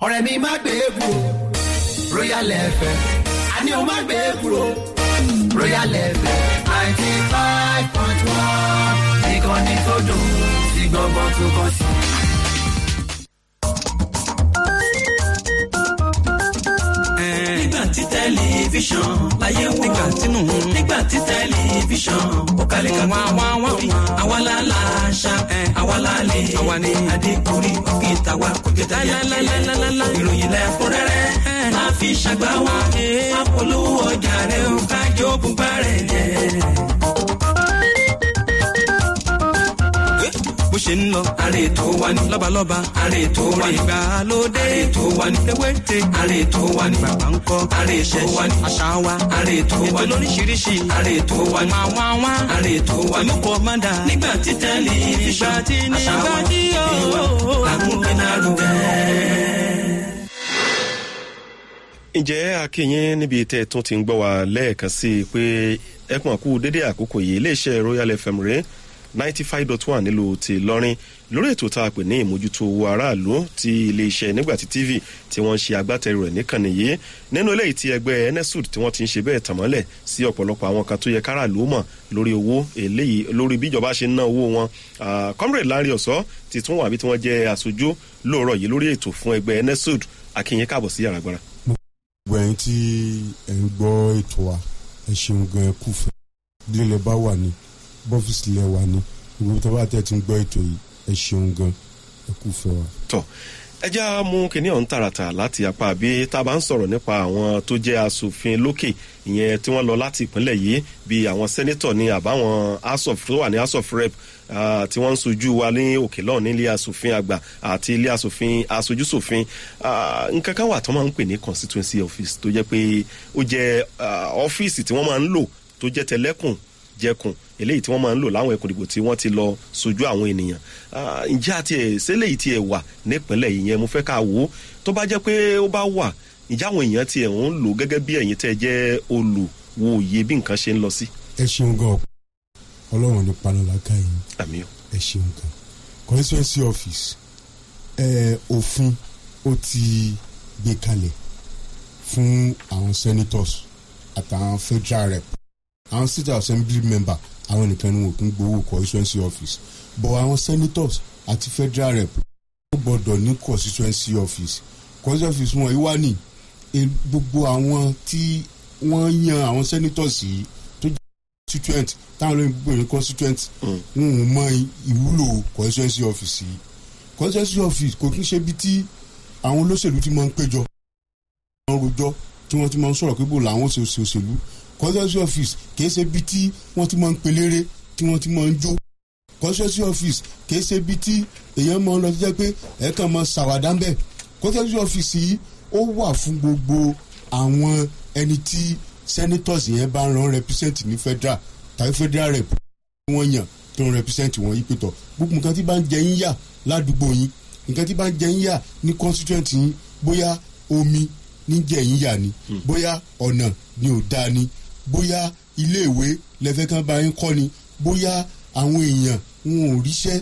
ọ̀rẹ́ mi má gbé e kúrò royal fm àní o má gbé e kúrò royal fm ninety five point one ìkànnì tó dùn sí gbọ́ngbọ́n tó kàn sí. nígbà tí tẹlifíṣàn láyé wò nígbà tínú nígbà tí tẹlifíṣàn ó kalẹ̀ ká wá wá wá wí àwa la la ṣá àwa la lè àwa ni adékùnrí òkè tàwa kò jẹ tẹyà ìròyìn lẹ́kúnrẹ́rẹ́ máa fi ṣàgbá wa máa polówó ọjà rẹ̀ ó kájọ bùbá rẹ̀ jẹ́. bó ṣe ń lọ. àrè tó wà ní. lọ́balọ́ba. àrè tó wà ní. ìgbàlódé. àrè tó wà ní. ewéte. àrè tó wà ní. bàbá ń kọ́. àrè tó wà ní. àṣà wa. àrè tó wà ní. ètò lóríṣiríṣi. àrè tó wà ní. máa wá wá. àrè tó wà ní. olùkọ́ máa dà. nígbà tí tẹlifíṣàn. nígbà tí nígbà tí yóò. làkúnpẹ́ náà rúgẹ́ ǹjẹ́ akínyìn níbi tẹ́ ẹ tún ti ń gbọ́ wa lẹ́ẹ̀kan sí i pé ẹkùn àkú dédé àkókò yìí iléeṣẹ́ royal fm rèé ninety five dot one nílùú ti lọ́rin lórí ètò tá a pè ní ìmójútó owó aráàlú ti iléeṣẹ́ nígbàtí tv tí wọ́n ń ṣe agbátẹrù rẹ̀ níkànnì yìí nínú eléyìí tí ẹgbẹ́ enesud tí wọ́n ti ń ṣe bẹ́ẹ̀ tàmọ́lẹ̀ sí ọ̀pọ̀lọpọ̀ àwọn kan tó yẹ káràlú mọ̀ lórí owó eléyìí lórí bíjọba ṣe ń ná owó wọn comrade larry ọ̀sọ́ ti tún wà bí tí wọ́n jẹ́ aṣojú lóòrọ̀ yìí lórí ètò fún ẹgbẹ́ enesud akínyìn káàbọ̀ sí yàrá gbára. gbogbo ẹyin tí ẹ ń gbọ́ ètò wa ẹ ṣeun gan ẹ kú fẹ́ lílẹ̀ bá wà ní bọ́fíìsì lẹ̀ wà ní gbogbo tó bá tẹ̀ tí ń gbọ́ ètò yìí ẹ ṣeun gan ẹ kú fẹ́ wa. tọ ẹ já mú kinní ọ̀hún tààràtà láti apá bí tá a bá ń sọ̀rọ̀ nípa àwọn tó jẹ́ asòfin lókè ìyẹn tí wọ́n lọ láti ìpínlẹ̀ yìí bíi àwọn sẹ́nẹ́tọ̀ ní àbáwọn house of tó wà ní house of rep uh, tí wọ́n ń sojú wa ní òkè lọ́ọ̀ ní ilé asòfin àgbà àti ilé asòfin asojúsòfin nǹkan kan wà tó máa ń pè ní constituency office tó jẹ́ pé ó jẹ́ ọ́fíìsì tí wọ́n máa ń lò tó jẹ́ tẹlẹ́kùn jẹkùn eléyìí tí wọ́n máa ń lò láwọn ẹkùn ìdìbò tí wọ́n ti lọ sojú àwọn ènìyàn ǹjẹ́ àti ẹ̀ sẹ́lẹ̀ yìí ti ẹ̀ wà nípínlẹ̀ yìí yẹn mo fẹ́ ká wò ó tó bá jẹ́ pé ó bá wà ǹjẹ́ àwọn èèyàn ti ẹ̀ ń lò gẹ́gẹ́ bí ẹ̀yin tẹ́ jẹ́ olùwòye bí nǹkan ṣe ń lọ sí. ẹ ṣeun gan ọlọ́run ní panalaka yìí àmì o. ẹ ṣeun gan constituency office ẹ òfin ó ti gbé kalẹ̀ fún àwọn senators àtàwọn federal rep àwọn state assembly member àwọn nìkan ni wọn kò ń gbowó constituency office but àwọn senators àti federal rep wọ́n gbọ́dọ̀ ní constituency office constituency office wọn ìwá ní gbogbo àwọn tí wọ́n yan àwọn senators yìí tó jẹ́ constituent táwọn olóyìn gbogbo ní constituent wọn ò mọ ìwúlò constituency office yìí constituency office kò kí ń ṣe bí tí àwọn olóṣèlú ti máa ń péjọ wọ́n rojọ́ tí wọ́n ti máa ń sọ̀rọ̀ pé bò làwọn òṣèlú constituency office kìí ṣe bí tí wọ́n ti máa ń pelére tí wọ́n ti máa ń jó constituency office kìí ṣe bí tí èèyàn máa ń lọ jẹ́ pé ẹ̀ẹ̀kan máa ṣàwádà ń bẹ̀ constituency office yìí ó wà fún gbogbo àwọn ẹni tí senators yẹn bá ń ran represent ní federal tàbí federal rep wọ́n yàn tó ń represent wọn yìí pẹ̀tọ̀ gbogbo nǹkan tí bá ń jẹ yín yà ládùúgbò yín nǹkan tí bá ń jẹ yín yà ní constituent yín bóyá omi ní jẹ yín yà ni bóyá ọ̀nà ni ò dáa ni bóyá iléèwé lẹ́fẹ́ kan bá yín kọ́ ni bóyá àwọn èèyàn wọn ò ríṣẹ́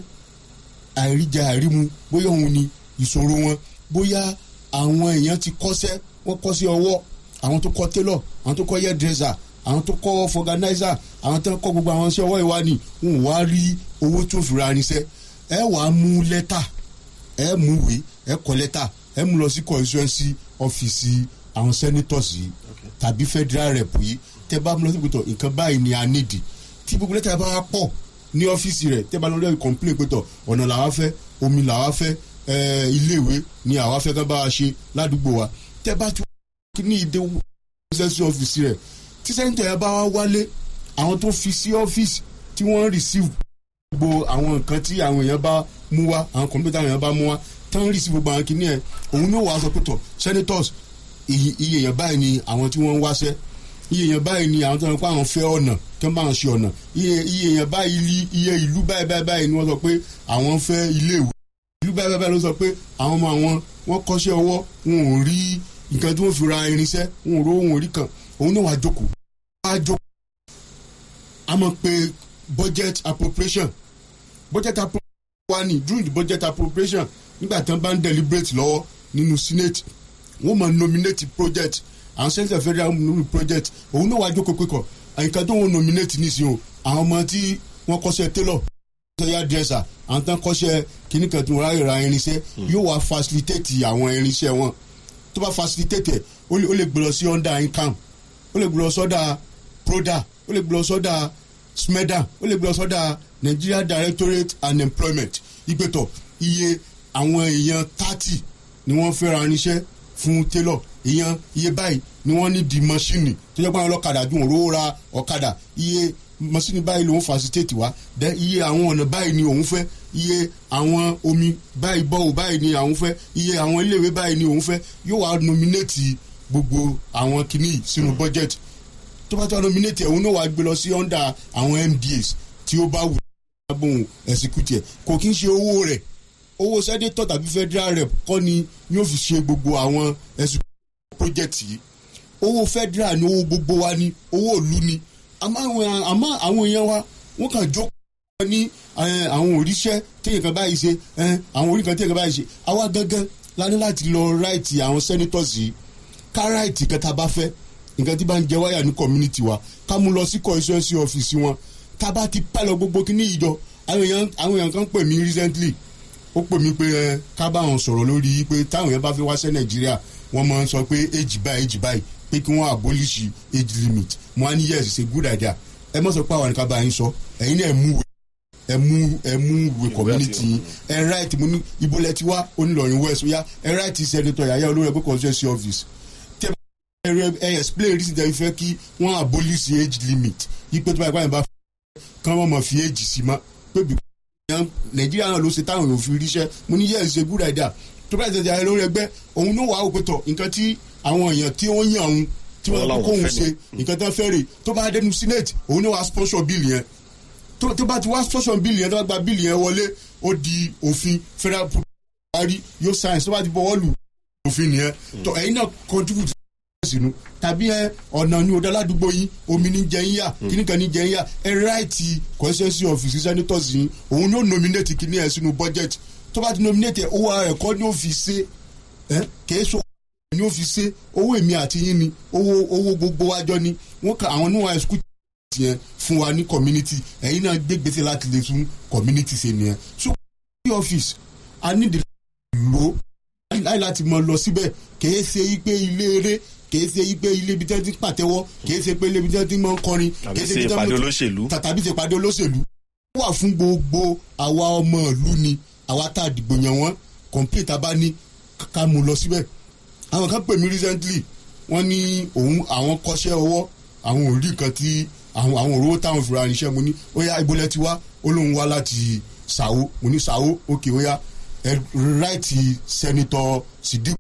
àìríjà àìrímu bóyá òun ni ìṣòro wọn bóyá àwọn èèyàn ti kọ́ṣẹ́ wọ́n kọ́ sí ọwọ́ àwọn tó kọ́ tailor àwọn tó kọ́ hairdresser àwọn tó kọ́ organizer àwọn tó kọ́ gbogbo àwọn iṣẹ́ ọwọ́ ìwà ni wọn ò wá rí owó tó fi ra irinṣẹ́ ẹ wàá mú lẹ́tà ẹ mú ìwé ẹ kọ lẹ́tà ẹ mú lọ sí constituency ọ́fíìsì àwọn senators yìí tàbí federal rep yìí tẹ bá mú lọ sí pẹ̀tọ̀ nǹkan báyìí ni a nídìí tí gbogbo lẹ́tà bá pọ̀ ní ọ́fíìsì rẹ̀ tẹ bá lọ lọ́ọ́ complain pẹ̀tọ̀ ọ̀nà làwa fẹ́ omi làwa fẹ́ iléèwé ni àwa fẹ́ kán bá wa ṣe ládùúgbò wa tẹ bá ti wọ́n ní ìdè constituency ọ́fíìsì rẹ̀ tí sẹ́ńtẹ̀ yẹn bá wá wálé àwọn tó fi sí ọ́fíìsì tí wọ́n receive gbogbo àwọn nǹkan tí àwọn èèyàn bá mú wá àwọn kọ̀m̀pútà àwọn èèyàn bá mú wá tán receive gbogbo àwọn kìíní ẹ̀ òun ní wàá sọ pé tọ̀ senators iye èèyàn báyìí ni àwọn tí wọ́n ń wáṣẹ́ iye èèyàn báyìí ni àwọn tó ń pa àwọn fẹ́ ọ̀nà tó ń bá wọn ṣe ọ̀nà iye èèyàn báyìí iye ìlú báyìí báyìí báyìí ni wọ́n sọ pé àwọn fẹ́ iléèwé ìlú báyìí báyìí ló sọ pé àwọn ọmọ àwọn wọ́n kọ́ṣẹ́ ọwọ́ wọn ò rí nǹkan tí wọ́n fi ra irinṣẹ́ wọn ò ró wọn ò rí kan òun náà wàá jókòó wàá jókòó a mọ̀ pé budget appropriation budget appropriation wà ní during the budget appropriation nígbà tí wọ́n bá ń deliberate lọ́wọ́ nínú senate wọ́n máa nominate project àwọn senator federal nominate project òun náà wàá jókòó pé kọ àyíká tó wọn nominate nísìnyí o àwọn ọmọ tí wọ́n kọ́ṣẹ́ tailor kọ́ṣẹ́ dresser àwọn tán kọ́ṣẹ́ kìnnì kan tó ráyè ra irinṣẹ́ yóò wá facilitate àwọn irinṣẹ́ wọn tó bá facilitate ẹ̀ ó lè ó lè gbé lọ sí under income ó lè gbé lọ sọ́dà proda ó lè gbé lọ sọ́dà smeda ó lè gbé lọ sọ́dà nigeria directorate and employment ìgbẹ́tọ̀ iye àwọn èèyàn thirty ni wọ́n fẹ́ ra irinṣẹ́ fún tailor èèyàn iye báyìí ni wọ́n ní di mọ́ṣíìnì tó jẹ́ pé àwọn ọlọ́kadà dùn òróró ra ọ̀kadà iye mọ́ṣíìnì báyìí lòun facilitate wá dẹ́ iye àwọn ọ̀nà báyìí ni òun fẹ́ iye àwọn omi báyìí bọ́ọ̀ báyìí ni òun fẹ́ iye àwọn iléèwé báyìí ni òun fẹ́ yóò wá nominate gbogbo àwọn kìíní sínú budget tó bá tó wá nominate ẹ̀ òun náà wá gbé lọ sí under àwọn mdas tí ó bá wù bóun execute ẹ̀ kò kí ń ṣe owó rẹ̀ owó senator tàbí federal rep kọ́ ni yóò fi ṣe gbogbo àwọn ẹ̀sùn project yìí owó federal ni owó gbogbo wa ni owó ìlú ni àmọ́ àwọn àmọ́ àwọn èèyàn wa wọ́n kàn jókòó ní eh, àwọn òríṣẹ́ téèyàn kan báyìí ṣe eh, àwọn orí kan téèyàn kan báyìí ṣe àwa gangan la ní láti lọ ráìtì àwọn senators yìí ká ráìtì kẹta bá fẹ́ nǹkan tí bá ń jẹ wáyà ní community wa ká mú lọ sí constituency office wọn ká bá ti pẹ́ lọ gbogbo kíní ìjọ àwọn èèyàn àwọn èèyàn kan pè mí recently ó pè mí pé ẹ ká bá wọn sọ̀rọ̀ lórí pé táwọn yẹn bá fẹ́ wá sí nàìjíríà wọ́n máa ń sọ pé age báyìí age báyìí pé kí wọ́n abolish age limit mo á ní yes it's a good idea ẹ mọ̀ sọ pé àwọn nìkan bá yín sọ ẹ̀yin náà ẹ mú wẹ̀ ẹ mú ẹ mú ìwé community yín ẹ right mo ní ibo lẹ ti wá onílọrin west ó yá ẹ right senator yàyà olórí ẹgbẹ́ constituency office tẹ ẹ ẹ explain reason tẹ fẹ́ kí wọ́n abolish age limit yí pé tó bá yẹ kó àyìnbá kán wọ́n mọ̀ fi age sí ma pé bí yan nàìjíríà náà ló ṣe táwọn èèyàn fi ríṣẹ́ mo ní yes ṣe good idea tó bá ṣẹ̀ṣẹ̀ ayé lórí ẹgbẹ́ òun ló wà á òpètọ̀ nǹkan tí àwọn èèyàn tí wọ́n yàn òun tí wọ́n Wọ́n láwọn kó òun fẹ́ ṣe nǹkan tó fẹ́ rè tó bá dẹnu senate òun ló wà á sponsor bill yẹn tó tó bá ti wá sponsor bill yẹn tó bá gba bill yẹn wọlé ó di òfin federal parí yóò science tó bá ti bọ́wọ́ lù òfin nìyẹn tó ẹ̀yin náà contribute sínú tàbí ẹ ọ̀nà ní ọ̀dà ládùúgbò yín omi ní jẹyìn yá kíní kan ní jẹyìn yá ẹ ráìtì constituency office senators yín òun ní ó nominate kíní ẹ sínú budget tó bá ti nominate ẹ owó ara ẹ̀kọ́ ní ó fi ṣe ẹ kìí so ní ó fi ṣe owó èmi àti yín ni owó owó gbogbo wájọ ni wọn kà àwọn níwọ̀n ẹ̀sùkú yẹn fún wa ní community ẹ̀yin náà gbé gbèsè láti lè fún community ṣe nìyẹn so office a ní ìdílé lò láì láti mọ lọ síbẹ̀ kìí ṣe yí pé ilé eré kìí ṣe yí pé ilé ibi tí wọ́n ti ń pàtẹ́wọ́ kìí ṣe pé ilé ibi tí wọ́n ti máa ń kọrin Tàbí kìí ṣe ibi tí wọ́n ìpàdé ti- olóṣèlú. ta- tàbí ṣe ìpàdé olóṣèlú. ó wà fún gbogbo àwa ọmọ ìlú ni àwa tá a dìgbò yàn wọ́n complete tá a bá ní ká- ká mú lọ síbẹ̀. àwọn kan pè mí recently wọ́n ní òun àwọn kọ́ṣẹ́ ọwọ́ àwọn ò rí nǹkan tí àwọn àwọn òróró táwọn fìrà níṣẹ́ mo ní ó yá ibo lẹ ti wá ó lóun wá láti sàwó mo ní sàwó òkè ó yá ẹ ráìtì sẹ́nitọ́ sidik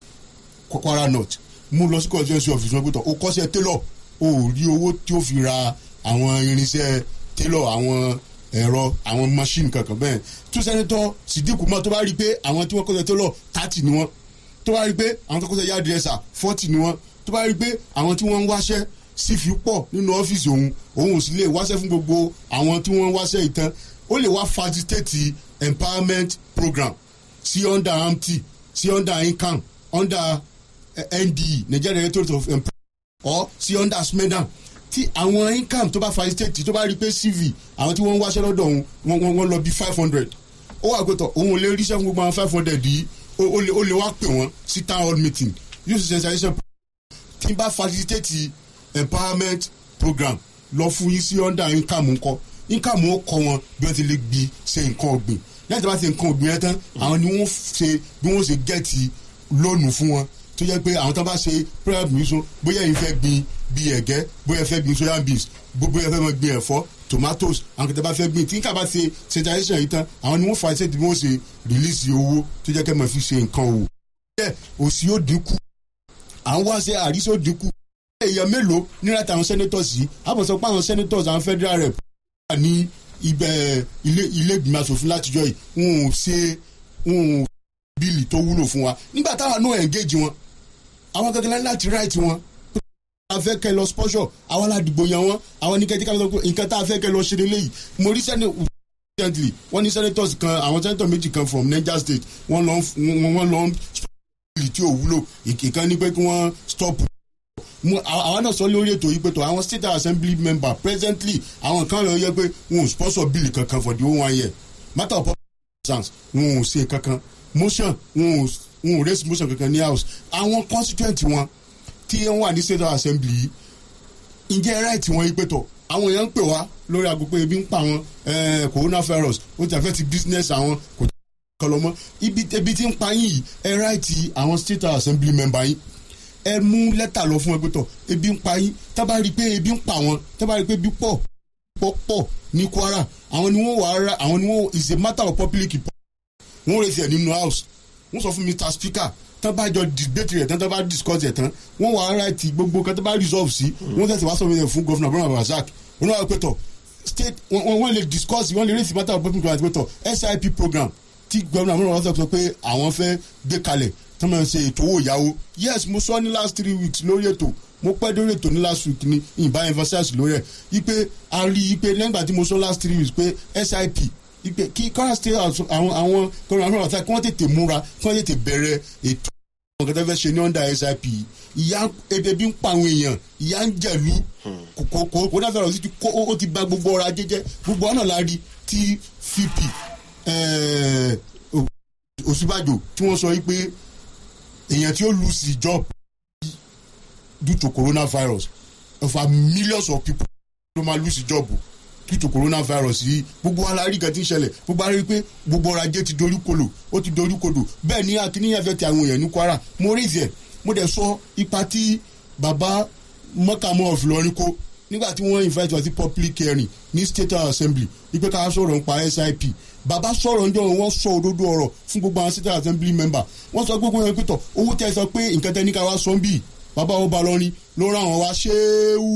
kwara north mú lọ sí constituency office wọn gbẹtọ o kọsẹ tailor o ò rí owó tí o fi ra àwọn irinṣẹ́ tailor àwọn ẹ̀rọ àwọn machine kankan bẹ́ẹ̀ tún sẹ́nitọ́ sidiku mọ́ tó bá rí i pé àwọn tí wọ́n kọ́sẹ̀ tailor thirty ni wọ́n tó bá rí i pé àwọn tó kọ́sẹ̀ yard dresser forty ni wọ́n tó bá rí i pé àwọn tí wọ́n ń wáṣẹ́ sì fi pọ̀ nínú ọ́fíìsì òun òun ò sì lè wáṣẹ́ fún gbogbo àwọn tí wọ́n ń wáṣẹ́ ìtàn ó lè wá facilitate empowerment program sí under amty sí under income under eh, NDE Nigeria Directorate of Employment or sí under SMEDA tí àwọn income tó bá facilitate tó bá rí pé CV àwọn tí wọ́n ń wáṣẹ́ lọ́dọ̀ òun wọ́n wọ́n wọ́n lọ bí five hundred ó wà pẹ̀tọ̀ òun ò lè ríṣẹ́ fún gbogbo àwọn five hundred yìí ó ó lè ó lè wá pè wọ́n sí town hall meeting yóò sì sensation tí n bá facilitate empowerment program lọ fún yín sí under income ńkọ income ó kọ wọn bí wọ́n ti lè gbi ṣe nǹkan ọ̀gbìn lẹ́yìn tí wọ́n bá ṣe nǹkan ọ̀gbìn yẹn tán àwọn ni wọ́n ṣe bí wọ́n ṣe gẹ́ẹ̀tì lónìí fún wọn tó yẹ pé àwọn tó bá ṣe prayer mission bóyá yìí fẹ́ gbin bí ẹ̀gẹ́ bóyá fẹ́ gbin soya beans bó- bóyá fẹ́ máa gbin ẹ̀fọ́ tomatoes àwọn kìtà bá fẹ́ gbin tí nǹkan bá ṣe sensation yìí tán àwọn ni wọ́n fa iṣẹ́ tí wọ́n ṣe release owó tó jẹ́ kẹ́ máa fi ṣe nǹkan òwò. bẹ́ẹ̀ òsì yóò dínkù à ń wá ṣe àríṣẹ́ ó dínkù. èèyàn mélòó nígbà táwọn senators yìí àbọ̀ sọ pé àwọn senators àwọn federal rep wà ní ibẹ̀ ilé ilé ìgbìmọ̀ asòfin látijọ́ yìí wọn ò ṣe wọn ò bíìlì tó wúlò fún wa nígbà táwọn náà engage wọn àwọn kankan láti right wọn a fẹ́ kẹ́ lọ sponsor àwọn aládìgbò yan wọn àwọn oníkẹ́jẹ́ ká lọ pé nǹkan tá a fẹ́ kẹ́ lọ ṣe lélẹ́yìí mo rí sẹ́ni recently wọ́n ní senators kan àwọn senator méjì kan from niger state wọ́n lọ wọ́n wọ́n lọ assembly tí ò wúlò ìkan ní pé kí wọ́n stop mo àwọn náà sọ lórí ètò yìí pé tó àwọn state assembly member presently àwọn kan lọ yẹ pé wọn ò sponsor bill kankan for the whole one year matter of public wọn ò ṣe kankan motion wọn ò wọn ò raise motion kankan ní house àwọn constituent wọn tí wọn wà ní state assembly yìí ǹjẹ́ right wọn yìí pé tó àwọn èèyàn ń pè wá lórí aago pé ebi ń pa àwọn coronavirus ó ti àfẹ́ ti business àwọn kò tí kọ́ lọ mọ́ ibi ebi tí ń pa yín yìí ẹ right àwọn state assembly member yín ẹ mú lẹ́tà lọ fún ẹgbẹ́ tọ̀ ebi ń pa yín tá bá rí i pé ebi ń pa wọn tá bá rí i pé ebi pọ̀ pọ̀ pọ̀ ní kwara àwọn ni wọ́n wà á ra àwọn ni wọ́n is a matter of public wọ́n rẹ̀ tiẹ̀ nínú house wọ́n sọ fún mr speaker tán bá jọ debate rẹ̀ tán tán bá discuss ẹ̀ tán wọ́n wà á ra ti gbogbo kan tán bá resolve sí wọ́n tẹ̀sí wá sọ fún governor abraham abdulrasaq wọ́n wà pé tọ̀ state wọ́n lè discuss wọ́n lè raise matter of public pé tọ̀ sip program tí governor abraham abdulrasaq sọ pé àwọn fẹ́ gbé kalẹ̀ tán máa ń ṣe ètò owó ìyàwó yes mo sọ ní last three weeks lórí ètò mo pẹ́ lórí ètò ní last week ní ìbá emphasize lórí ẹ̀ ipe a rí ipe lẹ́gbàá tí mo sọ last three weeks pé sip ipe kí kọ́ra state àwọn àwọn kọ́ra àwọn ọ̀tá kí wọ́n tètè múra kí wọ́n tètè bẹ̀rẹ̀ ètò àwọn kan tó fẹ́ ṣe ní under sip ìyá ebi ń pa àwọn èèyàn ìyá ń jẹ̀lú kò kò náà fẹ́ràn sí ti kó ó ti ba gbogbo ọrọ̀ ajé jẹ́ gbogbo ọ̀nà la rí tí fp òsínbàjò tí wọ́n sọ wípé èèyàn tí ó lose the job due to coronavirus over millions of people ló máa lose the job due to coronavirus yìí gbogbo wa la rí nǹkan tí ń ṣẹlẹ̀ gbogbo wa rí pé gbogbo ọrọ̀ ajé ti dorí kodò ó ti dorí kodò bẹ́ẹ̀ ni akíníyàn fẹ́ ti àwọn èèyàn ní kwara mo rí ìzẹ̀ mo dẹ̀ sọ ipa tí bàbá mọ́kàmọ́ ọ̀fìlọ́rin kó nígbà tí wọ́n invite wa sí public hearing ní state assembly wípé ká sọ̀rọ̀ nípa sip bàbá sọ̀rọ̀ ǹjọ́ wọ́n sọ òdodo ọ̀rọ̀ fún gbogbo àwọn state assembly member wọ́n sọ gbogbo yẹn pẹ̀tọ̀ owó tẹ́ sọ pé nǹkan tẹ́ ní ká wá sọ ń bì bàbá ó ba lọ́rin ló ràn wọ́n wá ṣéwù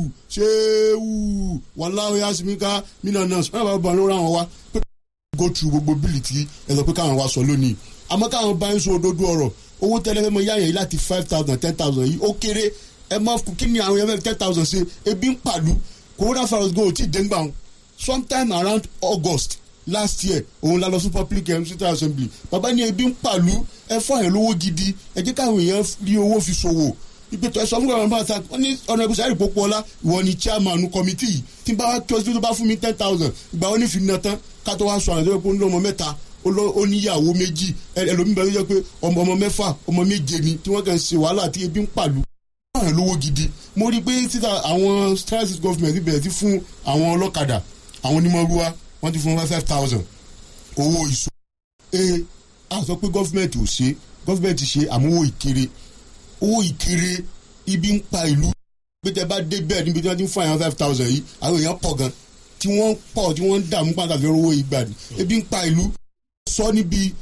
ṣéwù wàláwé asimika mílíọ̀nù bàbá ó ba ló ràn wọ́n wá pé go through gbogbo bíìlì tí ẹ sọ pé káwọn wá sọ lónìí àmọ́ káwọn bá ń sọ òdodo ọ̀rọ̀ owó tẹ́lẹ̀ fẹ́ mọ yáyàn yìí láti five thousand ten thousand yìí ó kéré ẹ mọ kí ni àwọn yẹn fẹ́ ten thousand ṣe ebi ń pàlú coronavirus go ti dé ń gbà wọn sometime around august last year òun la lọ sí public state assembly bàbá ní ebi ń pàlú ẹ fọ àyàn lówó gidi ẹ jẹ́ káwọn èèyàn rí owó fi ṣòwò ìpètò ẹ̀sọ́ fún gbàgbọ́n bá ta wọ́n ní ọ̀nà ìbùsọ̀ àìrí pópó ọlá ìwọ ni chairman committee yìí tí n bá wá kí ọsibítù bá fún mi ten thousand ìgbà wọn ní fi na tán ká tó wá sọ àwọn ìjọba pé ó ní ọmọ mẹ́ta ó níyàwó méjì ẹlòmíì bẹ́ẹ̀ ló jẹ́ pé ọmọ ọmọ mẹ́fà ọmọ méje ni tí wọ́n kàn ṣe wàhálà tí ebi ń pàlú àwọn lówó gidi mo rí i pé títà àwọn transit government bẹ̀rẹ̀ sí fún àwọn ọlọ́kadà àwọn onímọ̀rúwa wọ́n ti fún five thousand owó ìṣó ee a sọ pé gọ́fìmẹ̀ntì ò ṣe gọ́fìmẹ̀ntì ṣe àmúwò ìkéré owó ìkéré ibi ń pa ìlú pé tẹ bá dé bẹ́ẹ̀ níbi tí wọ́n ti ń fún àyàn five thousand yìí àwọn èèyàn pọ̀ gan tí wọ́n pọ̀ tí wọ́n ń dààmú pàtàkì owó ìgbà ni ebi ń pa ìlú sọ níbi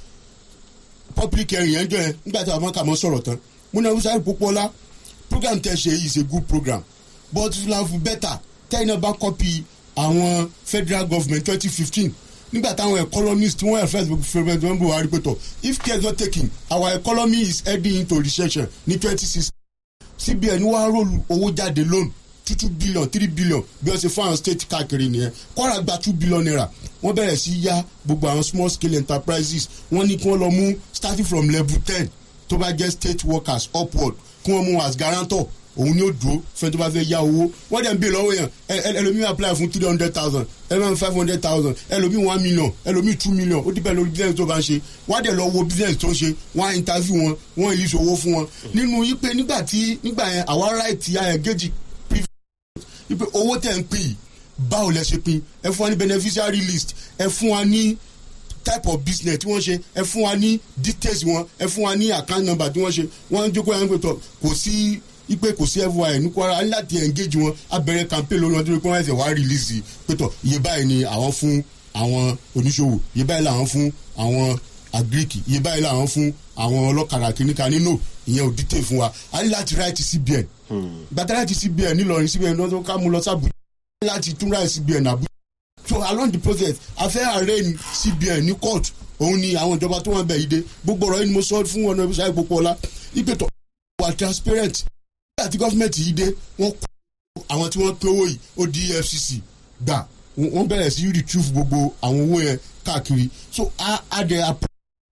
public hearing yẹn jọ yẹn nígbà tí àwọn kà mọ́ sọ̀rọ̀ tán múná wíṣà ìpópọ́lá program tẹ ṣe yìí is a good program but it will have better tẹ́yìn náà bá copy àwọn federal government twenty fifteen nígbà táwọn economists tí wọ́n first president wọn buhari pé tọ̀ if care is not taken our economy is heading into recession ní twenty sixteen cbn wá rólù owó jáde loan two two billion three billion bí wọ́n ṣe fún àwọn state káàkiri nìyẹn kwara gba two billion naira wọ́n bẹ̀rẹ̀ sí yá gbogbo àwọn small scale enterprises wọ́n ní kí wọ́n lọ mú starting from level ten tó bá jẹ́ state workers upward kí wọ́n mú as guarantor òun ni ó dúró fẹ́ tó bá fẹ́ yá owó wọ́n dẹ̀ ń bè lọ́wọ́ yẹn ẹlòmíì apply fún three hundred thousand ẹlòmíì five hundred thousand ẹlòmíì one million ẹlòmíì two million ó dìbẹ̀ lórí business tó bá ń ṣe wọ́n á dẹ̀ lọ wo business tó ń ṣe wọ́n á interview wọn wọ́n á release owó fún wọn nínú yí pé nígbà tí nígbà yẹn àwa right ayẹ gauge yí pé owó tẹ̀ ń pè yìí báwo lẹ ṣe pin ẹ fún wa ní beneficiary list ẹ fún wa ní type of business tí wọ́n ṣe ẹ fún wa ní details wọn ẹ fún wa ní account number tí wọ́n ṣe wọ́n ń jókòó yẹn pé tọ̀ kò sí ipe kò sí fyi ní kwara láti engage wọn abẹ́rẹ́ campaign lórí wọn tó ní kí wọ́n ẹsẹ̀ wá release pétọ̀ iye báyìí ni àwọn fún àwọn oníṣòwò iye báyìí làwọn fún àwọn agric iye báyìí làwọn fún àwọn ọlọ́kadà kìnìkan nínú ìyẹn ò dìtẹ̀ fún wa a ní láti write cbn gbàtà láti cbn nílọrin cbn lọ́dún ká mú lọ sábùjá láti tún write cbn àbújá so along the process a fẹ́ arraign cbn ní court òun ni àwọn ìjọba tó wọn bẹ̀ yìí dé gbogbo ọ̀rọ̀ yìí ni mo sọ fún ọ̀nà ìbísà ìpòpọ̀ ọ̀la ìpètò wà transparent àti gọ́fìmẹ̀ntì yìí dé wọ́n kó àwọn tí wọ́n pé owó yìí ó di efcc gbà wọ́n bẹ̀rẹ̀ sí retrieve gbogbo àwọn owó yẹn káàkiri so a a dẹ̀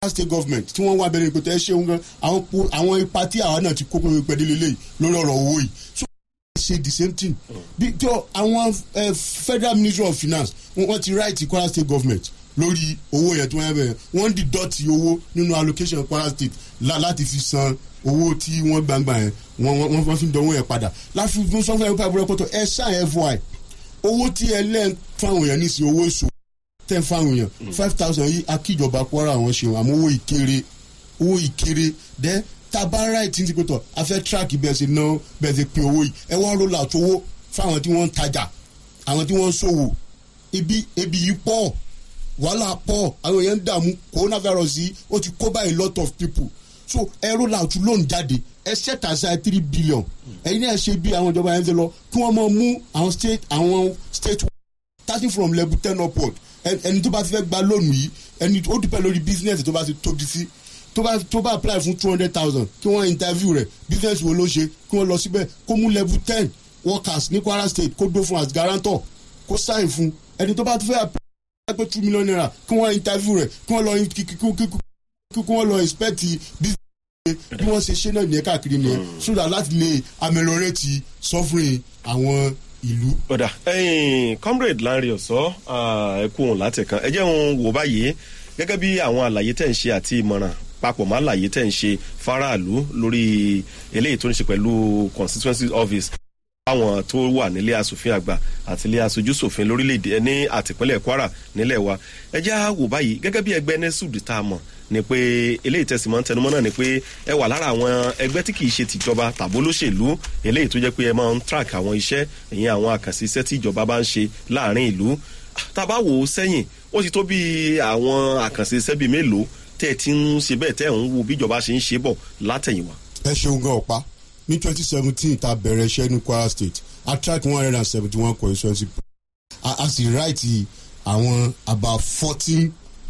state government tí wọ́n wá bẹ̀rẹ̀ ìpètè ẹ ṣeun gan àwọn po- àwọn ipa tí àwa náà ti kó pé pẹ̀lú lélẹ́yìí lórí ọ̀rọ̀ owó yìí so ṣe the same thing bí tó àwọn eh, federal ministry of finance wọ́n wọ́n ti write kwara state government lórí owó yẹn tí wọ́n yẹ bẹ̀rẹ̀ wọ́n di dọ́tì owó nínú allocation kwara state la- láti fi san owó tí wọ́n gbangba yẹn wọ́n wọ́n wọ́n fi ń dánwó yẹn padà láti fi sọ fún ẹ pé pọ̀tọ̀ ẹ ṣáà fy owó tí ẹ lẹ́ẹ̀ fáwọn èèyàn ní sí owó èso tẹ́ fáwọn èèyàn five thousand yìí akíjọba kwara àwọn ṣe àmọ́ owó ìkéré owó ìkéré dẹ́ tabara ìtìǹtì pẹ̀tọ̀ afẹ́ tíráàkì bẹ́ẹ̀ ṣe ná bẹ́ẹ̀ ṣe pin owó yìí ẹ wá roll out owó fáwọn tí wọ́n ń tajà àwọn tí wọ́n ń ṣòwò ibi ebi yìí pọ̀ wàhálà pọ̀ àwọn èèyàn ń dààmú coronavirus yìí ó ti kó báyìí lot of people so ẹ roll out loan jáde ẹ set aside three billion ẹ̀yin náà ṣe bí àwọn ìjọba yẹn ń ṣe lọ kí wọ́n máa mú àwọn state àwọn state starting from level ten upward ẹ- ẹni tó bá ti fẹ́ gba lónìí yìí ẹni ó dúpẹ́ lórí business tó bá ti tóbi sí tó bá tó bá apply fún two hundred thousand kí wọ́n interview rẹ̀ business wo ló ṣe kí wọ́n lọ síbẹ̀ kó mú level ten workers ní kwara state kó dó fún as guarantor kó sign fún ẹni tó bá ti fẹ́ apply pé two million naira kí wọ́n interview rẹ̀ kí wọ́n lọ kí kí- kí- kí- kí wọ́n lọ inspect business bí wọ́n ṣe ṣe náà nìyẹn káàkiri nìyẹn so that láti lè ameliorate suffering àwọn ìlú. ọ̀dà ẹ̀yìn comrade lanre ọ̀sọ́ ẹ kú òun láti kan ẹ jẹ́ òun wò báyìí gẹ́gẹ́ bí àwọn àlàyé tẹ̀ ń ṣe àti ìmọ̀ràn papọ̀ mọ́ àlàyé tẹ̀ ń ṣe faraàlú lórí eléyìí tó ń ṣe pẹ̀lú constituency office àwọn tó wà nílé asòfin àgbà àti ilé aṣojú ṣòfin lórílẹ̀‐èdè ẹ ní àtìpínlẹ̀ kwara nílẹ̀ wa ẹ jẹ́ á wò báyìí gẹ́gẹ́ bí ẹgbẹ́ nesud tá a mọ̀ ni pé eléyìí tẹ̀sí mọ́ tẹnumọ́ náà ni pé ẹ wà lára àwọn ẹgbẹ́ tí kìí ṣe tìjọba tàbó lóṣèlú eléyìí tó jẹ́ pé ẹ máa ń track àwọn iṣẹ́ ìyẹn àwọn àkànṣe iṣẹ́ tí ìjọba bá ń ṣe láàrin ìlú tá a bá wò ó sẹ́yìn ó ti tó bí àwọn àkànṣe iṣẹ́ bíi mélòó tẹ́ ẹ ti ń ṣe bẹ́ẹ̀ tẹ́ ẹ̀ ń wo bí ìjọba ṣe ń ṣe bọ̀ látẹ̀yìnwá. ẹ ṣeun gan ọ̀pá ní twenty seventeen ta bẹ̀rẹ̀ iṣẹ́ ní kwara state attract one hundred and seventy one constituency a a sì write àwọn about fourteen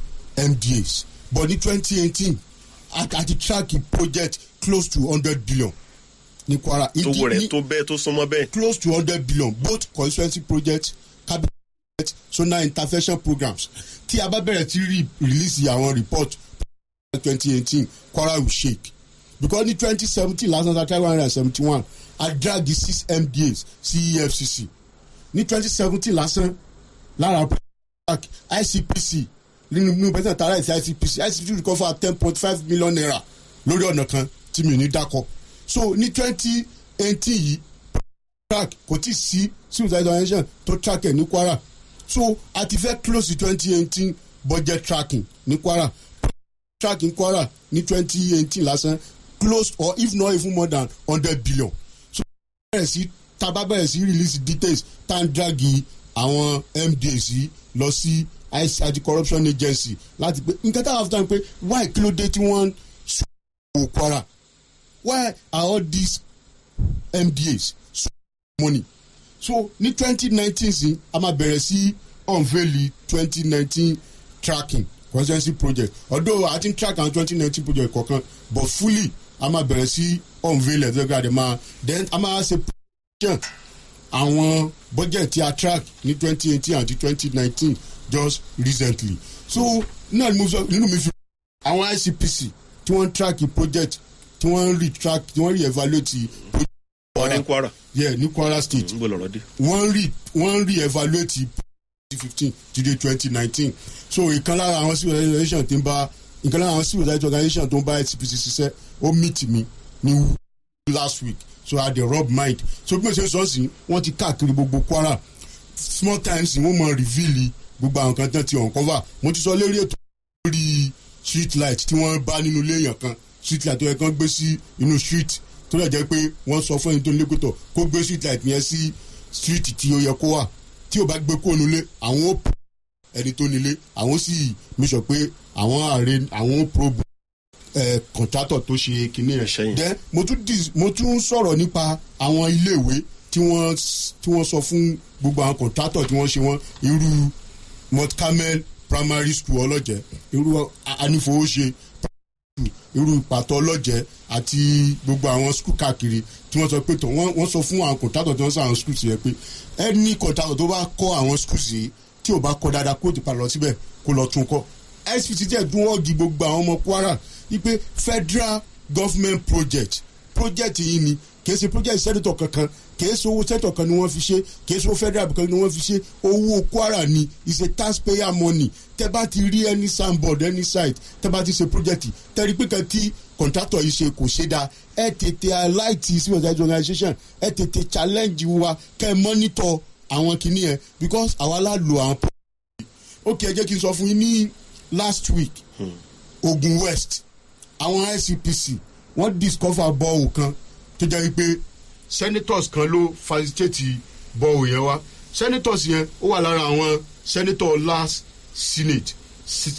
mdas but ní twenty eighteen a ti track a project close to hundred billion ní kwara. tó Ìdí- wọ rẹ̀ ní- tó bẹ́ẹ̀ tó súnmọ́ bẹ́ẹ̀. close to hundred billion both constituency projects cabinet zonal intervention programs tí a bá bẹ̀rẹ̀ sí rí release àwọn report twenty eighteen kwara will shake because ní twenty seventeen last night one hundred and seventy one i drag the six mdas sí efcc ní twenty seventeen lásán lára icpc nínú nínú pẹ̀sẹ̀ tààrà ìsí icpc icpc recover ten point five million naira lórí ọ̀nà kan tí mi ò ní dákọ̀ so ní twenty eighteen yìí track kò tí ì sí civil service organization tó track ẹ̀ ní kwara so a ti fẹ́ close twenty eighteen budget tracking ní kwara tracking kwara ní twenty eighteen lásán close or if not even more than hundred billion so bẹ̀rẹ̀ sí taba bẹ̀rẹ̀ sí release details tá n dragi àwọn mdas yìí lọ sí ic anti corruption agency láti pé nǹkan tá a fi tán pé why kí ló dé tí wọ́n sọ kwara why are all these mdas so money so ní twenty nineteen sí a máa bẹ̀rẹ̀ sí unveil twenty nineteen tracking constituency project although i think track àwọn twenty nineteen project kọ̀ọ̀kan but fully a máa bẹ̀rẹ̀ sí unveil ẹ̀ tẹ́gbẹ́ àdè máa then a máa ṣe projection àwọn budget tí a track ní twenty eighteen àti twenty nineteen just recently so náà ni mo sọ nínú mi fi àwọn icpc tí wọ́n track project tí wọ́n re track tí wọ́n re evaluate project wọ́n ní kwara yeah ní kwara state ń bọ̀ lọ́rọ́ dé. wọ́n rí wọ́n rí evaluate twenty fifteen to the twenty nineteen so ìkan lára àwọn civil organization tó ń bá ìkan lára àwọn civil rights organization tó ń bá icpc ṣiṣẹ́ ó meet mi ní last week so i dey rub mind so bí mo ṣe sọ sí wọ́n ti káàkiri gbogbo kwara small times wọ́n mọ reveal gbogbo àwọn kan tán ti uncover mo ti sọ lérí ètò lórí street light tí wọ́n bá nínú ilé èèyàn kan street light tó yẹ kán gbé sí inú street tó lè jẹ́ pé wọ́n sọ fún ẹni tó ń lékòtò kó gbé street light yẹn sí street tí ó yẹ kó wà tí ò bá gbé kó nulẹ̀ àwọn ó p ẹni tó nílé àwọn sì mi sọ pé àwọn ààrẹ àwọn ó probe ẹ contractor tó ṣe kinní Iṣẹ́ ẹ̀ yẹn. then mo tún dis mo tún sọ̀rọ̀ nípa àwọn iléèwé tí wọ́n s- tí wọ́n sọ fún gbogbo àwọn contractor tí wọ́n ṣe wọ́n irú mount carmel primary school ọlọ́jẹ́ irú A- anífowóṣe irú pàtó ọlọ́jẹ́ àti gbogbo àwọn skul káàkiri tí wọ́n sọ pé tó wọ́n wọ́n sọ fún àwọn kọ̀ǹtàtọ̀ tí wọ́n sọ àwọn skul yẹn pé ẹni kọ̀ǹtàtọ̀ tó bá kọ́ àwọn skul yìí tí ò bá kọ́ dáadáa kó o ti padà lọ síbẹ̀ kó lọ tún kọ́ spt jẹ́ dún ọ́ọ̀gì gbogbo àwọn ọmọ kwara wípé federal government project project yìí ni kìí ṣe project senator kankan kìí ṣe owó senator kan ni wọ́n fi ṣe kìí ṣe owó federal kan ni wọ́n fi ṣe owó kwara ni is a taxpayer money tẹ́ bá ti rí any signboard any site tẹ́ bá ti ṣe project tẹ́ rí pé kan tí contractor yìí ṣe kò ṣe dáa ẹ tètè alight civil society organisation ẹ tètè challenge wa kẹ́ ẹ monitor àwọn kìíní yẹn because àwa la lo àwọn ok ẹ jẹ́ kí n sọ fún yín ní last week ogun west àwọn icpc wọ́n discover bọ́ọ̀lù kan tó jẹ́ pé senators kan ló facilitate bọ́ọ̀lù yẹn wá senators yẹn ó wà lára àwọn senator last senate Si-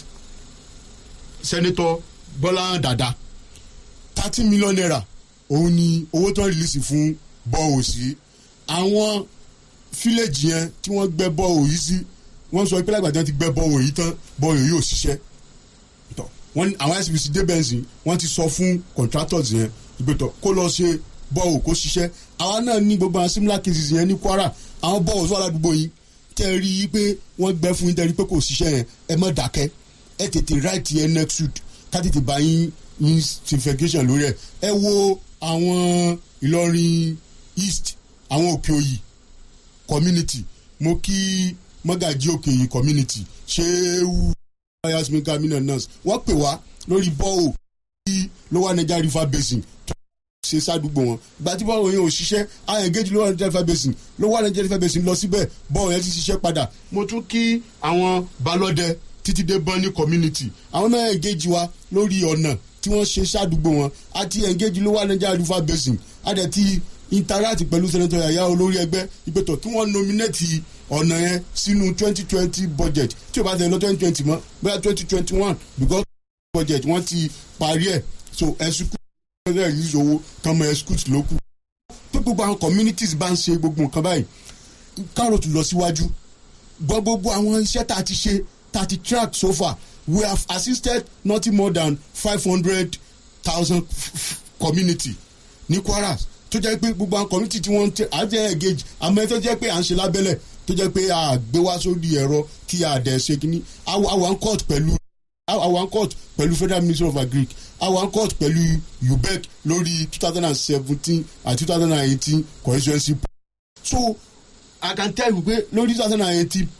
senator bọ́lá dada thirty million naira òun ni owó tó ń rìlísì fún bọ́ọ̀lù sí àwọn fílẹ̀jì yẹn tí wọ́n gbẹ́ bọ́ọ̀lù yìí sí wọ́n sọ pé lágbàdàn ti gbẹ́ bọ́ọ̀lù yìí tán bọ́ọ̀lù yìí ò ṣiṣẹ́ tọ wọn àwọn sbc débẹ̀nsì wọ́n ti sọ fún contractors yẹn ìgbẹ́tọ̀ kó lọ ṣe bọ́ọ̀lù kó ṣiṣẹ́ àwa náà ní gbogbo àwọn similar cases yẹn ní kwara àwọn bọ́ọ̀lù tó wà ládùúgbò yìí tẹ́ ẹ rí i pé wọ́n gbẹ́ fún yín tẹ́ ẹ rí i pé kò ṣiṣẹ́ yẹn ẹ má dákẹ́ ẹ tètè right yẹn next suit ká tètè bá yín yín investigation lórí ẹ ẹ wo àwọn ìlọrin east àwọn òkè òyì community mo kí mọ́gàjí òkè òyì community ṣéwú yasmin kamina nurse wọ́n pè wá lórí bọ́ọ̀ tí lower niger river basin tó ṣe sádùúgbò wọn ìgbà tí bọ́ọ̀ yẹn ò ṣiṣẹ́ àwọn engage lower niger river basin lower niger river basin lọ síbẹ̀ bọ́ọ̀ yẹn ti ṣiṣẹ́ padà mo tún kí àwọn balọ́dẹ títí dé bọ́ọ̀nì community àwọn náà engage wa lórí ọ̀nà tí wọ́n ṣe sádùúgbò wọn àti engage lower niger river basin àdẹ̀ ti interact pẹ̀lú senator yaya olórí ẹgbẹ́ ìpètò kí wọ́n nominate ọ̀nà yẹn sínú twenty twenty budget tí o bá tẹ̀lé lọ twenty twenty mọ́ bóyá twenty twenty one because budget wọ́n ti parí ẹ̀ so ẹ̀sùkú ẹ̀rọ release owó kan mọ ẹ̀sùkú ló kù. pé gbogbo àwọn communities bá ń ṣe gbogbo nǹkan báyìí kárọ̀tù lọ síwájú gbọ́ gbogbo àwọn iṣẹ́ tá a ti ṣe tá a ti track so far we have assisted nothing more than five hundred thousand community ní kwara tó jẹ́ pé gbogbo àwọn community tí wọ́n ń tẹ àjẹ́ engage àmọ́ ẹ tó jẹ́ pé à ń ṣe lábẹ́lẹ̀ tó jẹ́ pé a gbé wá sórí ẹ̀rọ kí a dẹ̀ ṣe kínní àwọn court pẹ̀lú àwọn court pẹ̀lú federal ministry of agric àwọn court pẹ̀lú ubec lórí two thousand and seventeen and two thousand and eighteen constituency so i can tell you pé lórí two thousand and eighteen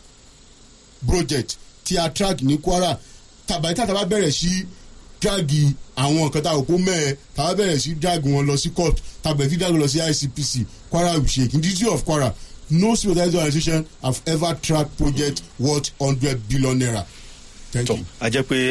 project tí a track ní kwara tàbí tàbá bẹ̀rẹ̀ sí dragi àwọn nǹkan tá a kó mẹ́ẹ̀ tàbá bẹ̀rẹ̀ sí dragi wọn lọ sí court tàbí tí dragi lọ sí icpc kwara sheik in the city of kwara no civil society organisation have ever tracked project worth hundred billion naira. thank tọ you. a jẹ pé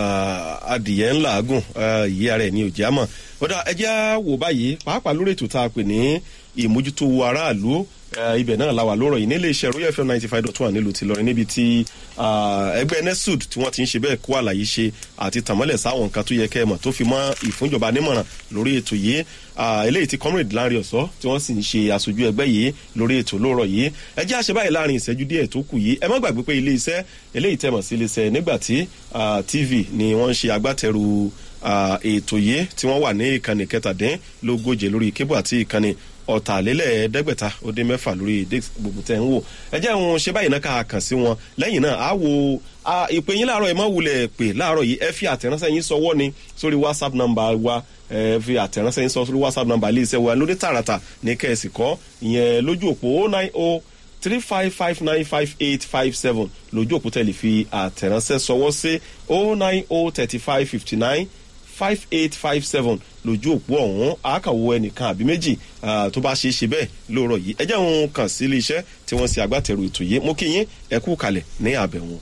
adìyẹ ńlá gùn yìí ara ẹ ní òjì àmọ ọdọ ẹjẹ á wò báyìí pàápàá lórí ètò tá a pè ní ìmójútó aráàlú eh, ibẹ̀ náà la wà lórọ̀ yìí nílé iṣẹ́ royal fm ninety five dot one nílùú tìlọrin níbi tí ah, ẹgbẹ́ nesud tí wọ́n ti ń ṣe bẹ́ẹ̀ kó àlàyé ṣe àti tàmọ́lẹ̀ sáwọn nǹkan tó yẹ kẹ́ ẹ mọ̀ tó fi mọ́ ìfúnjọba nímọ̀ràn lórí ètò yìí ah, eléyìí ti comrade lanre ọ̀sọ́ tí wọ́n sì ń ṣe aṣojú ẹgbẹ́ yìí lórí ètò lórọ̀ yìí ẹ jẹ́ àṣẹ báyìí láàrin ìṣẹ́jú díẹ̀ tó kù yìí ẹ má gbàgbé pé ilé iṣẹ́ eléyìí tẹ̀mọ̀ sí ilé iṣẹ́ nígbà tí ah, tv ni wọ́n ń ṣe agbátẹrù ah, ètò yìí tí wọ́n wà ní ìkànnì kẹtàdínlógóje lórí kébù àti ìkànnì ọ̀tàlélẹ́ẹ̀ẹ́dẹ́gbẹ̀ta ó dín mẹ́fà lórí dex gbogbo tẹ̀ ń wò ẹ jẹ́ wọn ṣe báyìí náà ká kàn sí wọn lẹ́yìn náà á wo a, ìpè yín láàárọ̀ ẹ̀ mọ́ wulẹ̀ pè láàárọ̀ yìí ẹ fi àtẹ̀ránṣẹ́ yín sọwọ́ ni sórí whatsapp number wa ẹ fi àtẹ̀ránṣẹ́ yín sọ sórí whatsapp number ilé iṣẹ́ wa lórí tààràtà ní kẹ́ẹ̀sì kọ́ ìyẹn lójú òpó oh nine oh three five five nine five eight five seven lójú òpó tẹ̀lé fi àtẹ̀ránṣẹ́ sọwọ́ sí oh nine oh thirty five fifty nine five eight five seven lójú òpó ọ̀hún àákàwọ́ ẹnìkan àbí méjì ah, tó bá ṣe é ṣe bẹ́ẹ̀ lóòrọ̀ yìí ẹ jẹ́ òun kàn sí ilé iṣẹ́ tí wọ́n ṣe agbátẹrù ètò yìí mo kí yín ẹ kú kalẹ̀ ní àbẹ̀wọ̀n.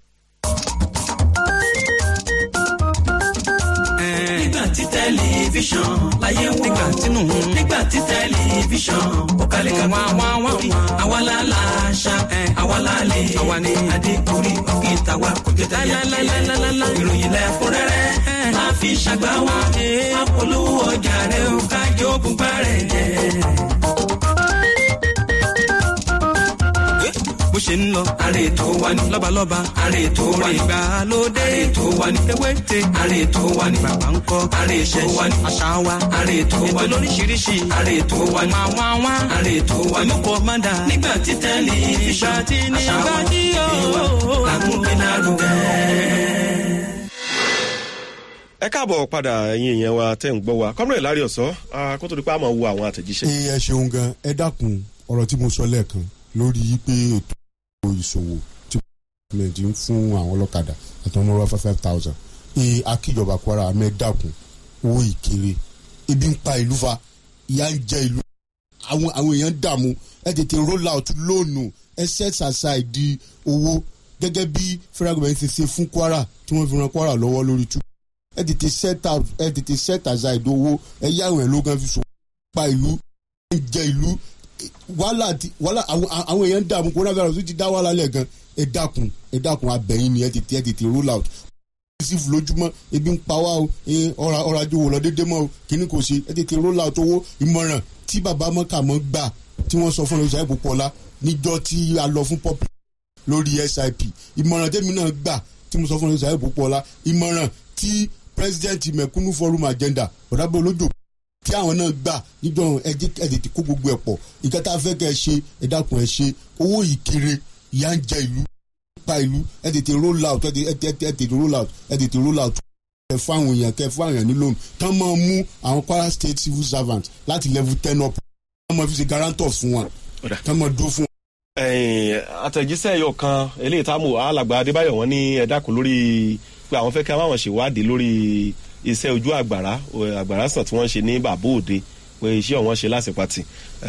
nígbà tí tẹlifíṣàn láyé wò nígbà tínú nígbà tí tẹlifíṣàn ó kalẹ̀ ká wá wá wá wí àwa la la ṣá àwa la lè àwa ni adékùnrí òkè tàwa kò jẹ tẹyẹ ìròyìn lẹ́kúnrẹ́rẹ́ máa fi ṣàgbá wa apolówó ọjà rẹ̀ ó kájọ bùbá rẹ̀ jẹ́. bó ṣe ń lọ. àrè tó wà ní. lọ́balọ́ba. àrè tó wà ní. ìgbàlódé. àrè tó wà ní. ewéte. àrè tó wà ní. bàbá ń kọ́. àrè tó wà ní. àṣà wa. àrè tó wà ní. ètò lóríṣiríṣi. àrè tó wà ní. máa wá wá. àrè tó wà ní. olùkọ́ máa dà. nígbà tí tẹ́lẹ̀ ìṣọ́. ìgbà tí nígbà tí yóò. àṣà wa ìwà làkúnpẹ́ náà rúgẹ́. ẹ káàbọ̀ padà ẹ̀yin èèyàn wa tẹ́ ń gbọ́ wa kọ́mọ̀rẹ́ lárí ọ̀sọ́ kó tó di pé a máa wo àwọn àtẹ̀jíṣẹ́. ẹ ẹ ṣeun gan ẹ dákun ọ̀rọ̀ tí mo sọ lẹ́ẹ̀kan lórí pé ètò ìṣòwò tí gọ́ọ̀mẹ̀ntì ń fún àwọn ọlọ́kadà àti ọmọ ọlọ́fà five thousand ẹ akíjọba kwara mẹ́ dákun owó ìkéré ebi ń pa ìlú fa ìyá ń jẹ ìlú àwọn àwọn èèyàn ń dààmú ẹ tètè roll out lóònù ẹ set aside owó gẹ́gẹ́ bí federal government ṣe ṣe fún kwara tí wọ́n fi ran kwara lọ́wọ́ lórí tú ẹ tètè set out ẹ tètè set aside owó ẹ yá àwọn ẹ̀ ló gan fi so pa ìlú ẹ jẹ ìlú wàhálà ti wàhálà àwọn àwọn èèyàn ń dààmú coronavirus ti dá wàhálà lẹ̀ gan ẹ dákun ẹ dákun abẹ́yìn ni ẹ tètè ẹ tètè roll out receive lójúmọ́ ebi ń pa wá o ọ̀rọ̀ ọ̀rọ̀ ajé wò lọ dédé mọ́ o kíní kò ṣe ẹ tètè roll out owó ìmọ̀ràn tí bàbá mọ́kàmọ́ gbà tí wọ́n sọ fún ọ̀rọ̀ ìṣàyẹ̀pọ̀ pọ̀lá níjọ́ tí a lọ fún pọ́pì lórí sip ìmọ̀ràn tẹ́mi náà gbà tí mo sọ fún ọ̀rọ̀ ìṣàyẹ̀pọ̀ pọ̀lá ìmọ̀ràn tí president mẹ̀kúnnù forum agenda ọ̀dàbọ̀ olójó tí àwọn náà gbà níjọ́ ẹjẹ́ ẹ̀dẹ̀tì kó gbogbo ẹ̀ pọ̀ nǹkan tá a fẹ́ kẹ́ ẹ ṣe ẹ dákun ẹ ṣe owó yìí kéré ìyá ń jẹ ìlú pa ìlú ẹ tètè roll out ẹ tètè roll out ẹ tètè roll out kẹ fún àwọn èèyàn kẹ fún àwọn èèyàn ní loan tán máa mú àwọn kwara state civil servant láti level ten up tán máa fi ṣe guarantor fún wọn tán máa dúró fún wọn. àtẹ̀jíṣẹ́ ẹ̀yọ̀ kan eléyìí táàmù alàgbà adébáyọ̀ wọn ní ẹ̀dákun lórí pé àwọn fẹ́ kí àwọn ṣèwádìí lórí iṣẹ́ ojú àgbàrá àgbàrá sàn tí wọ́n ṣe ní bàbá òde pé iṣẹ́ ọ̀wọ́n ṣe lásìpàtì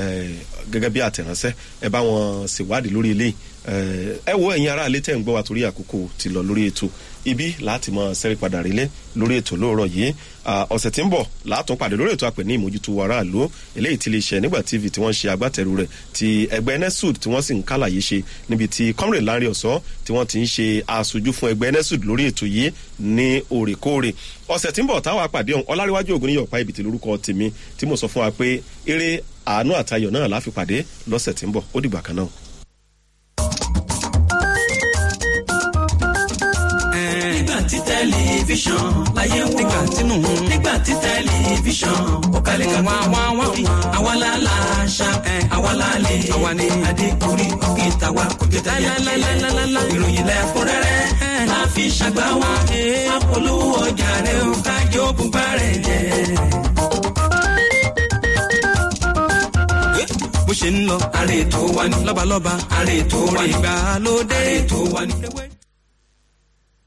gẹ́gẹ́ bí àtẹ̀ránṣẹ́ ẹ bá wọn ṣèwádìí lórí eléyìí ẹ wo ẹ̀yin ará ilé tẹ̀ ń gbọ́ wa torí àkókò ti lọ lórí ètò ibi láti mọ sẹ́rí padà rílé lórí ètò lóòrọ̀ yìí ọ̀sẹ̀ tí ń bọ̀ látún pàdé lórí ètò àpè ní ìmójútó aráàlú eléyìí ti lè ṣe nígbà tv tí wọ́n ṣe agbátẹrù rẹ̀ ti ẹgbẹ́ nesud tí wọ́n sì ń kálàyé ṣe níbi tí comrade lanre ọ̀sọ́ tí wọ́n ti ń ṣe aṣojú fún ẹgbẹ́ nesud lórí ètò yìí ní òrèkóòrè ọ̀sẹ̀ tí ń bọ̀ táwọn àpàdé ọ̀hún ọláríwájú ògùn níyọ̀pá ibi tí lórúkọ tèmi tí mo sọ fún wa pé eré àánú àtayọ̀ náà láfi pàdé lọ́sẹ̀ tí ń bọ̀ ó dìgbà kan náà. nígbà tí tẹlifíṣàn láyé wò nígbà tínú nígbà tí tẹlifíṣàn ó kalẹ̀ ká wá wá wá fi àwa la la ṣá àwa la lè àwa ni adékùnrí òkè tàwa kò jẹ́ tẹ̀yà lálálálá ìròyìn lẹ́kúnrẹ́rẹ́ máa fi ṣàgbá wa apolówó ọjà rẹ̀ ó kájọ bùbá rẹ̀ jẹ́. bó ṣe ń lọ àrè tó wà ní lọ́balọ́ba àrè tó wà ní ìgbàlódé àrè tó wà ní.